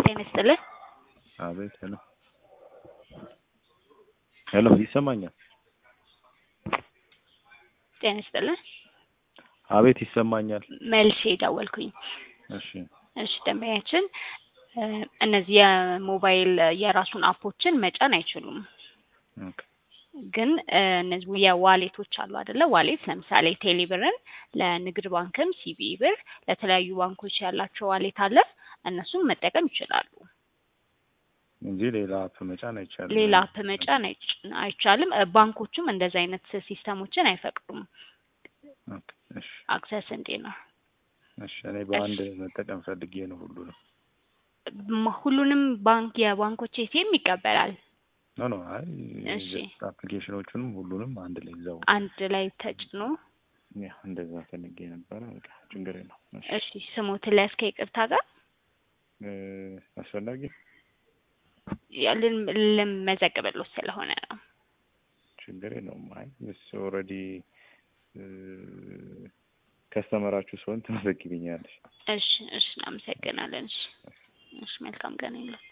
ጤና ይስጥልን። አቤት። ሄሎ ሄሎ፣ ይሰማኛል? ጤና ይስጥልን። አቤት፣ ይሰማኛል። መልሼ ደወልኩኝ። እሺ፣ እሺ ደንበኛችን እ እነዚህ የሞባይል የራሱን አፖችን መጫን አይችሉም። ኦኬ፣ ግን እ እነዚህ የዋሌቶች አሉ አይደለ? ዋሌት ለምሳሌ ቴሌብርን ለንግድ ባንክም ሲቢኢ ብር ለተለያዩ ባንኮች ያላቸው ዋሌት አለ። እነሱም መጠቀም ይችላሉ። እንጂ ሌላ አፕ መጫን አይቻልም። ሌላ አፕ መጫን አይች- አይቻልም። እ ባንኮቹም እንደዚህ አይነት ሲስተሞችን አይፈቅዱም። ኦኬ፣ እሺ፣ አክሰስ እንዴ ነው እሺ። እኔ በአንድ መጠቀም ፈልጌ ነው ሁሉንም። ም- ሁሉንም ባንክ የባንኮች ኤቲኤም ይቀበላል። ኖ ኖ፣ አይ እሺ። አፕሊኬሽኖቹንም ሁሉንም አንድ ላይ ይዘው አንድ ላይ ተጭኖ ያ እንደዛ ፈልጌ ነበረ። በቃ ችግር የለው። እሺ፣ እሺ ስሞትን ላይ እስከ ይቅርታ ጋር እ አስፈላጊ ያ ልን- ልመዘግብልዎት ስለሆነ ነው። ችግር የለውም። አይ ምስ ኦልሬዲ ከስተመራችሁ ሲሆን ትመዘግብኛለሽ። እሺ እሺ እናመሰግናለን። እሺ እሺ መልካም ቀን ይሁንልዎት።